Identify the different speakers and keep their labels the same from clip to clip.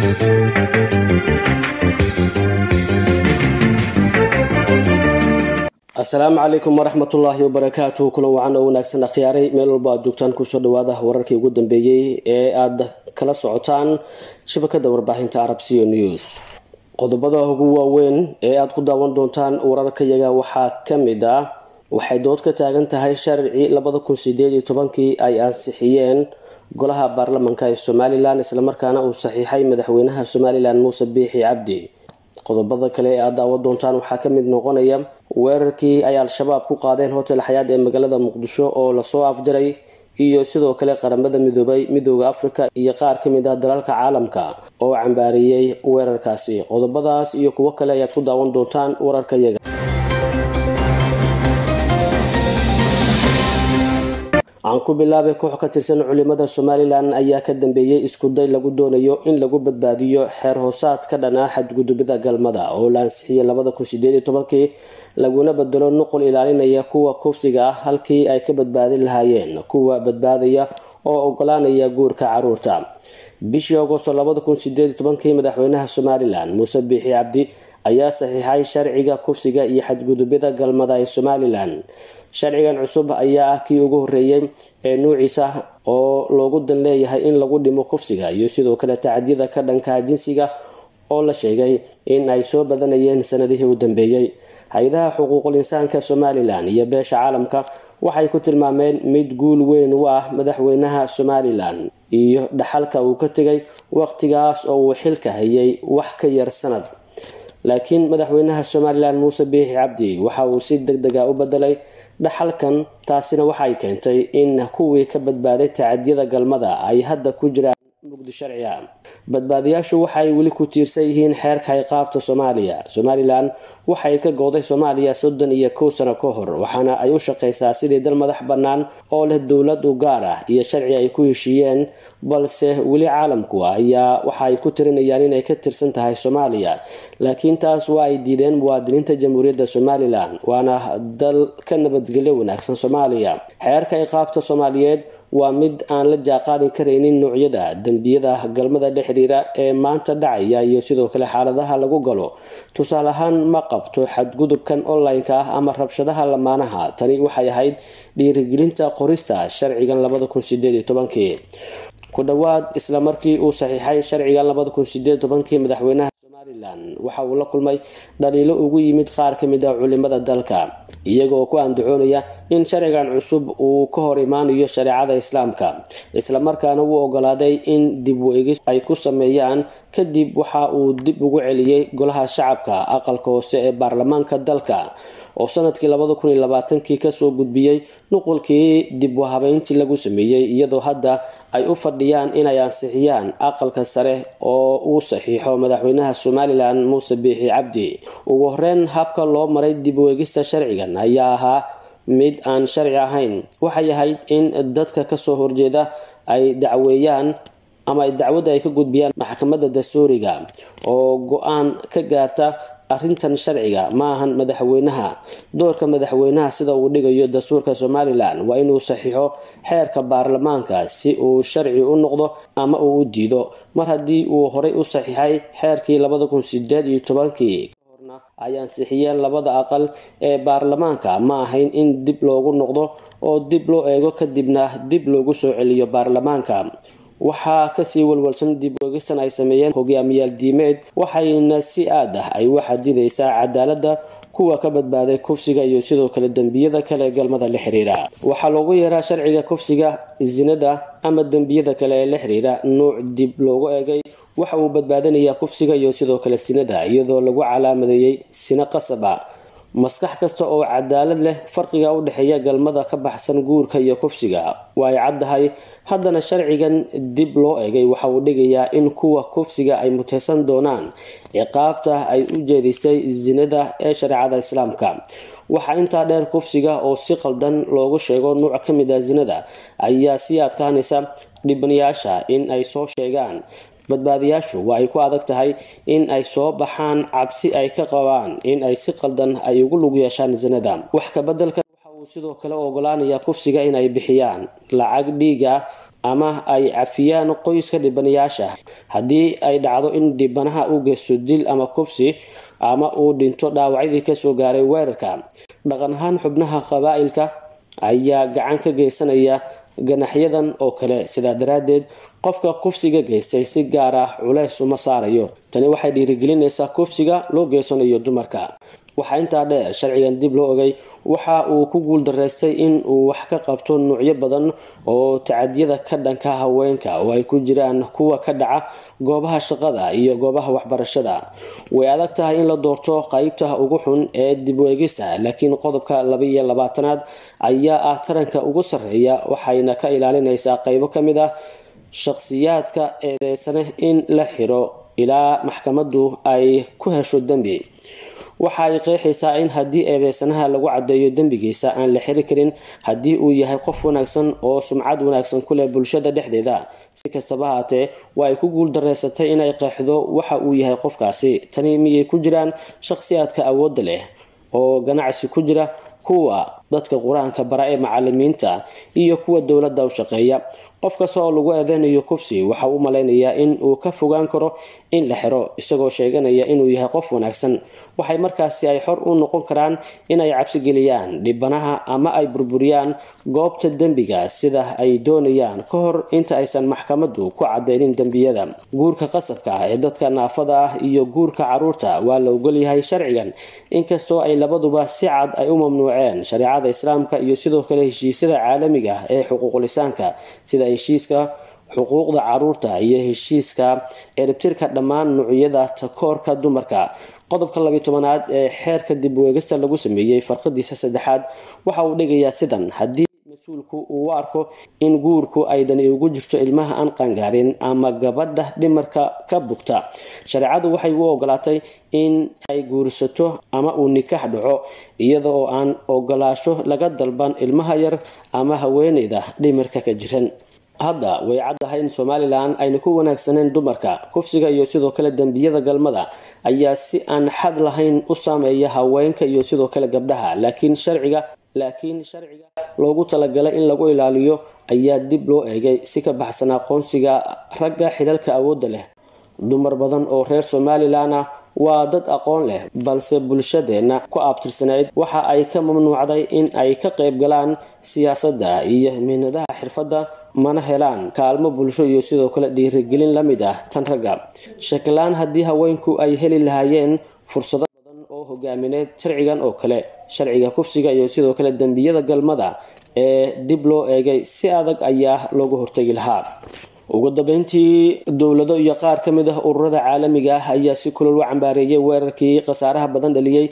Speaker 1: asalaamu calaykum waraxmatullaahi wabarakaatu kulan wacan oo wanaagsan akhyaaray meel walba aad joogtaan kusoo dhawaada wararkii ugu dambeeyey ee aad kala socotaan shabakada warbaahinta arab c news qodobada ugu waaweyn ee aad ku daawan doontaan wararkayaga waxaa kamid ah waxay dood ka taagan tahay sharci labada kun sideed iyo tobankii ay ansixiyeen golaha baarlamanka ee somalilan islamarkaana uu saxiixay madaxweynaha somalilan muuse biixi cabdi qodobada kale ee aad daawan doontaan waxaa kamid noqonaya weerarkii ay al-shabaab ku qaadeen hotel xayaad ee magaalada muqdisho oo lasoo afdiray iyo sidoo kale qaramada midoobay midooda africa iyo qaar kamid ah dalalka caalamka oo cambaariyey weerarkaasi qodobadaas iyo kuwo kale ayaad ku daawan doontaan wararkayaga aan ku bilaabay koox ka tirsan culimada somalilan ayaa ka dambeeyey iskuday lagu doonayo in lagu badbaadiyo xeer hoosaad ka dhanaa xadgudubida galmada oo la ansixiyay labada kun sideed iyo tobankii laguna bedelo nuqul ilaalinaya kuwa kufsiga ah halkii ay ka badbaadin lahaayeen kuwa badbaadaya oo ogolaanaya guurka caruurta bishii agosto labada kun sideed iyo tobankii madaxweynaha somalilan muuse biixi cabdi ayaa saxiixay sharciga kufsiga iyo xadgudubida galmada ee somalilan sharcigan cusub ayaa ah kii ugu horeeyey ee nuuciisa oo loogu dan leeyahay in lagu dhimo kufsiga iyo sidoo kale tacadiyada ka dhanka jinsiga oo la sheegay in ay soo badanayeen sanadihii u dambeeyey hay-adaha xuquuqul insaanka somalilan iyo beesha caalamka waxay ku tilmaameen mid guul weyn u ah madaxweynaha somalilan iyo dhaxalka uu ka tegay waqtigaas oo uu xilka hayay wax ka yar sanad laakiin madaxweynaha somalilan muuse biixi cabdi waxa uu si deg dega u bedelay dhaxalkan taasina waxay keentay in kuwii ka badbaaday tacadiyada galmada ay hadda ku jiraan mugdi sharciga badbaadiyaashu waxay weli ku tiirsan yihiin xeerka ciqaabta soomaaliya somalilan waxay ka gooday soomaaliya soddon iyo kow sano ka hor waxaana ay u shaqeysaa sidii dal madax bannaan oo leh dowlad u gaar ah iyo sharci ay ku heshiiyeen balse weli caalamku ayaa waxa ay ku tirinayaan inay ka tirsan tahay soomaaliya laakiin taas waa ay diideen muwaadiniinta jamhuuriyadda somalilan waana dal ka nabadgelyo wanaagsan soomaaliya xeerka ciqaabta soomaaliyeed waa mid aan la jaaqaadi karaynin noocyada dembiyada galmada la xiriira ee maanta dhacaya iyo sidoo kale xaaladaha lagu galo tusaale ahaan ma qabto xadgudubkan online-ka ah ama rabshadaha lamaanaha tani waxay ahayd dhiirigelinta qorista sharcigan labada kun sideed iyo tobankii ku dhowaad isla markii uu saxiixay sharcigan labada kun sideed tobankii madaxweynaha somalilan waxa uu la kulmay dhaliilo ugu yimid qaar kamid ah culimada dalka iyaga oo ku andacoonaya in sharcigan cusub uu ka hor imaanayo shareecada islaamka islamarkaana uu ogolaaday in dib u-egis ay ku sameeyaan kadib waxa uu dib ugu celiyey golaha shacabka aqalka hoose ee baarlamaanka dalka oo sanadkii labada kun iyo labaatankii kasoo gudbiyey nuqulkii dib u habeyntii lagu sameeyey iyadoo hadda ay u fadhiyaan inay ansixiyaan aqalka sare oo uu saxiixo madaxweynaha somalilan muuse biixi cabdi ugu horeyn habka loo maray dib u egista sharcigan ayaa ahaa mid aan sharci ahayn waxay ahayd in dadka kasoo horjeeda ay dacweeyaan ama dacwadda ay ka gudbiyaan maxkamadda dastuuriga oo go-aan ka gaarta arrintan sharciga ma ahan madaxweynaha doorka madaxweynaha sida uu dhigayo dastuurka somalilan waa inuu saxiixo xeerka baarlamaanka si uu sharci u noqdo ama uu u diido mar haddii uu horey u saxiixay xeerkii labada kun sideed iyo tobankii kahorna ay ansixiyeen labada aqal ee baarlamaanka ma ahayn in dib loogu noqdo oo dib loo eego kadibna dib loogu soo celiyo baarlamaanka waxaa kasii walwalsan dib oegistan ay sameeyeen hogaamiyaal diimeed waxayna si aad ah ay u xadidaysaa cadaaladda kuwa ka badbaaday kufsiga iyo sidoo kale dembiyada kale galmada la xiriira waxaa loogu yeeraa sharciga kufsiga zinada ama dembiyada kale ee la xiriira nuuc dib loogu eegay waxa uu badbaadinayaa kufsiga iyo sidoo kale sinada iyadoo lagu calaamadeeyey sino qasaba maskax kasta oo cadaalad leh farqiga u dhexeeya galmada ka baxsan guurka iyo kufsiga waa ay caddahay haddana sharcigan dib loo egay waxa uu dhigayaa in kuwa kufsiga ay muteysan doonaan ciqaabta ay u jeedisay zinada ee shareecada islaamka waxaa intaa dheer kufsiga oo si qaldan loogu sheego nuuc ka mid ah zinada ayaa sii adkaanaysa dhibanayaasha in ay soo sheegaan badbaadiyaashu waa ay ku adag tahay in ay soo baxaan cabsi ay ka qabaan in ay si qaldan ay ugu lug yeeshaan zinada wax kabedelkan waxa uu uu sidoo kale ogolaanayaa kufsiga inay bixiyaan lacag dhiiga ama ay cafiyaan qoyska dhibanayaasha haddii ay dhacdo in dhibanaha uu geysto dil ama kufsi ama uu dhinto dhaawacyadii kasoo gaaray weerarka dhaqan ahaan xubnaha qabaa'ilka ayaa gacan ka geysanaya ganaxyadan oo kale sidaa daraaddeed qofka kufsiga geystay si gaar ah culeys uma saarayo tani waxay dhiirigelinaysaa kufsiga loo geysanayo dumarka waxaa intaa dheer sharcigan dib loo ogay waxa uu ku guuldaraystay in uu wax ka qabto nuucyo badan oo tacadiyada ka dhanka haweenka oo ay ku jiraan kuwa ka dhaca goobaha shaqada iyo goobaha waxbarashada way adag tahay in la doorto qeybta ugu xun ee dib u eegista laakiin qodobka labaiyo labaatanaad ayaa ah taranka ugu sarreeya waxayna ka ilaalinaysaa qeybo ka mid ah shakhsiyaadka eedeysane in la xiro ilaa maxkamaddu ay ku hesho dembi waxa ay qeexaysaa in haddii eedeysanaha lagu caddeeyo dembigiisa aan la xiri karin haddii uu yahay qof wanaagsan oo sumcad wanaagsan ku leh bulshada dhexdeeda si kastaba haatee waa ay ku guuldareysatay inay qeexdo waxa uu yahay qofkaasi tani miyay ku jiraan shakhsiyaadka awoodda leh oo ganacsi ku jira kuwa dadka qur-aanka bara ee macalimiinta iyo kuwa dowladda u shaqeeya qof kasta oo lagu eedeynayo kufsi waxa uu malaynayaa in uu ka fogaan karo in la xiro isagoo sheeganaya inuu yahay qof wanaagsan waxay markaasi ay xor u noqon karaan inay cabsigeliyaan dhibanaha ama ay burburiyaan goobta dembiga sida ay doonayaan ka hor inta aysan maxkamaddu ku cadeynin dembiyada guurka qasabka ah ee dadka naafada ah iyo guurka caruurta waa la ogolyahay sharcigan inkastoo ay labaduba si cad ay u mamnuuceen shareecada islaamka iyo sidoo kale heshiisyada caalamiga ah ee xuquuqulisaanka sida heshiiska xuquuqda caruurta iyo heshiiska ciribtirka dhammaan nuucyada takoorka dumarka qodobka labiy tobanaad ee xeerka dib weegista lagu sameeyey farqadiisa saddexaad waxa uu dhigayaa sidan haddii mas-uulku uu u arko in guurku ay dani ugu jirto ilmaha aan qangaarin ama gabadha dhimarka ka bugta shareecadu waxay u ogolaatay in ay guursato ama uu nikaax dhaco iyada oo aan ogolaasho laga dalban ilmaha yar ama haweeneyda dhimarka ka jiran hadda way caddahay in somalilan ayna ku wanaagsaneen dumarka kufsiga iyo sidoo kale dembiyada galmada ayaa si aan xad lahayn u saameeya haweenka iyo sidoo kale gabdhaha laakiin sharciga laakiin sharciga loogu talagalay in lagu ilaaliyo ayaa dib loo eegay si ka baxsan aqoonsiga ragga xilalka awoodda leh dumar badan oo reer somalilan ah waa dad aqoon leh balse bulshadeenna ku abtirsanayd waxa ay ka mamnuucday in ay ka qayb galaan siyaasadda iyo mihnadaha xirfadda mana helaan kaalmo bulsho iyo sidoo kale dhiirigelin la mid ah tan ragga shakilaan haddii haweenku ay heli lahaayeen fursado badan oo hogaamineed sharcigan oo kale sharciga kufsiga iyo sidoo kale dembiyada galmada ee dib loo eegay si adag ayaa looga hortegi lahaa ugu dambeyntii dowlado iyo qaar ka mid ah ururada caalamiga ah ayaa si kulol u cambaareeyay weerarkii khasaaraha badan dhaliyey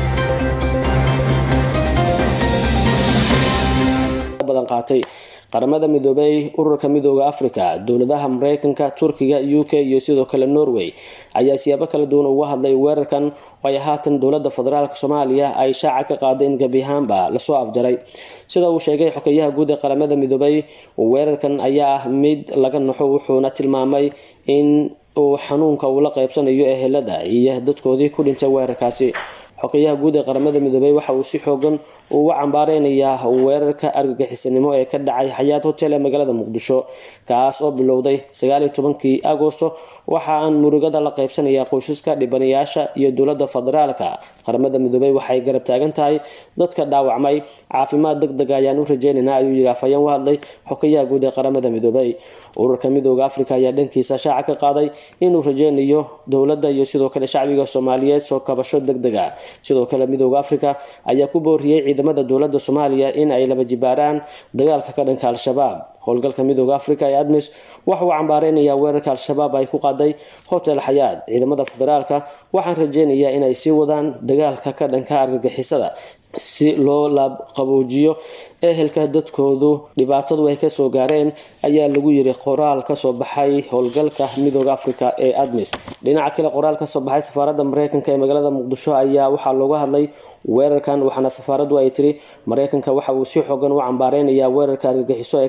Speaker 1: badan qaatay qaramada midoobay ururka midooda africa dowladaha mareykanka turkiga u k iyo sidoo kale norway ayaa siyaabo kala duwan uga hadlay weerarkan oo ay haatan dowlada federaalk soomaaliya ay shaaca ka qaaday in gebi ahaanba lasoo afjaray sida uu sheegay xokeyaha guud ee qaramada midoobay weerarkan ayaa ah mid laga naxo wuxuuna tilmaamay in uu xanuunka uu la qaybsanayo ehelada iyo dadkoodii ku dhintay weerarkaasi xokeyaha guud ee qaramada midoobay waxa uu si xoogan uga cambaareynaya weerarka argagixisanimo ee ka dhacay xayaat hotel ee magaalada muqdisho kaas oo bilowday sagaaliyo tobankii agosto waxa aan murugada la qaybsanaya qoysaska dhibanayaasha iyo dowlada federaalka qaramada midoobay waxay garab taagan tahay dadka dhaawacmay caafimaad deg deg ayaan u rajeynaynaa ayuu yidhi afhayeen u hadlay xokeyaha guud ee qaramada midoobay ururka midooda africa ayaa dhankiisa shaaca ka qaaday inuu rajeynayo dowladda iyo sidoo kale shacbiga soomaaliyeed soo kabasho deg dega sidoo kale midooda africa ayaa ku booriyey ciidamada dowlada soomaaliya in ay laba jibaaraan dagaalka ka dhanka al-shabaab howlgalka midooda africa ee admis waxa uu cambaareynaya weerarka al-shabaab ay ku qaaday hotel xayaad ciidamada federaalka waxaan rajeynayaa inay sii wadaan dagaalka ka dhanka argagixisada si loo laabqaboojiyo ehelka dadkoodu dhibaatadu ay kasoo gaareen ayaa lagu yiri qoraal kasoo baxay howlgalka midooda africa ee admis dhinaca kale qoraal kasoo baxay safaarada mareykanka ee magaalada muqdisho ayaa waxaa looga hadlay weerarkan waxaana safaaradu ay tiri mareykanka waxa uu si xoogan u cambaareynaya weerarka argagixiso ee ka dhacay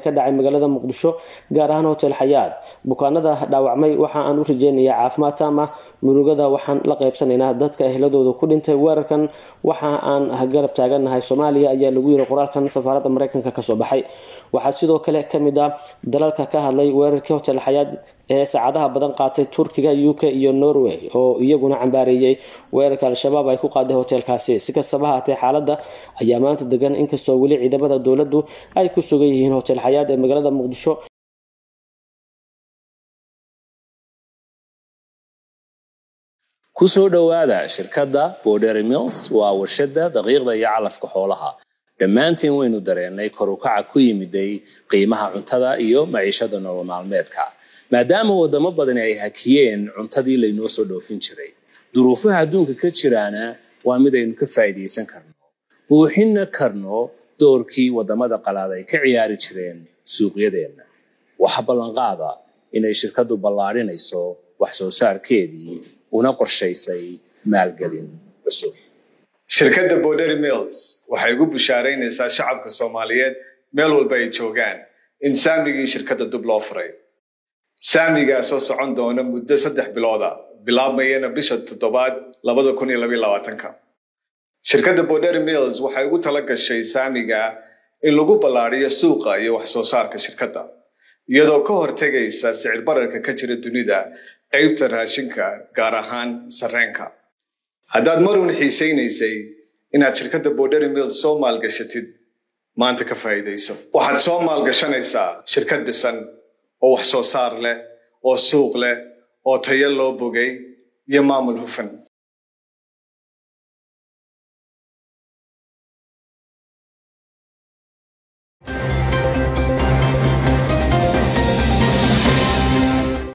Speaker 1: magaalada muqdisho gaar ahaan hotel xayaad bukaanada dhaawacmay waxa aan u rajeynayaa caafimaad taam ah murugada waxaan la qaybsanaynaa dadka ehladooda ku dhintay weerarkan waxa aan garab taaganahay soomaaliya ayaa lagu yiri qoraalkan safaaradda mareykanka kasoo baxay waxaa sidoo kale kamid ah dalalka ka hadlay weerarkii hotel xayaad ee saacadaha badan qaatay turkiga u k iyo norway oo iyaguna cambaareeyey weerarka al-shabaab ay ku qaaday hoteelkaasi si kastaba haatee xaaladda ayaa maanta degan inkastoo weli ciidamada dowladdu ay ku sugan yihiin hotel xayaad ee magaalada muqdisho
Speaker 2: ku soo dhowaada shirkadda bordery mills waa warshadda daqiiqda iyo calafka xoolaha dhammaantiin waynu dareennay kor u kaca ku yimiday qiimaha cuntada iyo maciishada nolol maalmeedka maadaama wadamo badani ay hakiyeen cuntadii laynoo soo dhoofin jiray duruufaha adduunka ka jiraana waa mid aynu ka faa'iidaysan karno buuxinna karno doorkii wadamada qalaad ay ka ciyaari jireen suuqyadeenna waxa ballanqaada inay shirkaddu ballaadhinayso wax soo saarkeedii una qorshaysay maalgelin cusub
Speaker 3: shirkadda bordery mills waxay ugu bushaaraynaysaa shacabka soomaaliyeed meel walba ay joogaan in saamigii shirkadda dub loo furay saamigaa soo socon doona muddo saddex bilooda bilaabmayana bisha toddobaad labada kun iyo labaiyo labaatanka shirkadda bordery mills waxay ugu tala gashay saamiga in lagu ballaadhiyo suuqa iyo wax soo saarka shirkadda iyadoo ka hortegaysa sicir bararka ka jira dunida qaybta raashinka gaar ahaan sarreenka haddaad marun xiisaynaysay inaad shirkadda bordery mills soo maalgashatid maanta ka faa'iidayso waxaad soo maalgashanaysaa shirkad dhisan oo wax soo saar leh oo suuq leh oo tayo loo bogay iyo maamul hufan